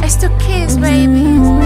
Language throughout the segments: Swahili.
It's the kids, baby.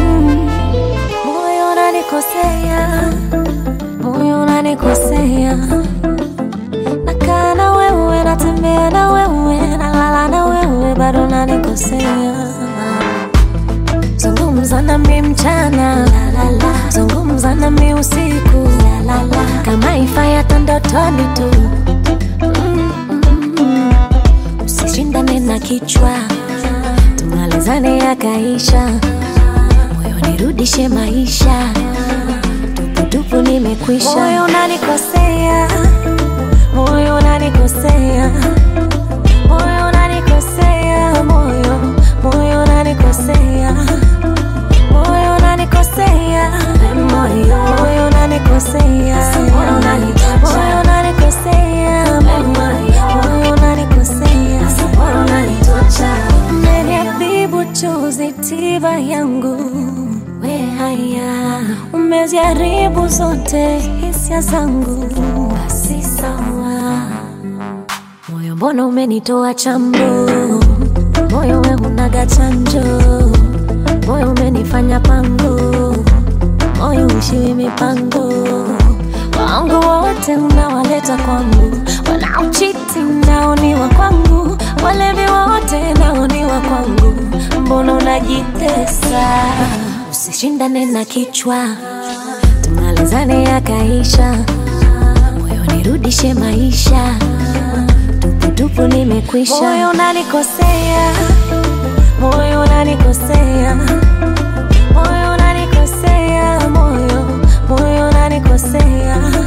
Moyo unanikosea, moyo unanikosea. Nakaa na wewe, natembea na wewe, nalala na wewe, bado unanikosea. Zungumza nami mchana, la, la, la. zungumza nami usiku, la, la, la. kama ifa hata ndotoni tu Mm, mm, mm. Usishindane na kichwa, tumalizane yakaisha moyo nirudishe maisha tuputupu nimekwisha moyo unanikosea moyo unanikosea moyo unanikosea moyo moyo unanikosea moyo unanikosea moyo moyo unanikosea moyo unanikosea moyo unanikosea moyo unanikosea moyo unanitocha umeniadhibu chozi tiba yangu we haya umeziharibu zote hisia zangu basi sawa moyo mbona umenitoa chambo moyo we unaga chanjo moyo umenifanya pango moyo ushiwi mipango wangu wote unawaleta kwangu wanaochiti naoniwa kwangu walevi wote naoniwa kwangu mbona unajitesa usishindane na kichwa tumalizane yakaisha moyo nirudishe maisha tuputupu nimekwisha moyo unanikosea moyo unanikosea moyo unanikosea moyo moyo unanikosea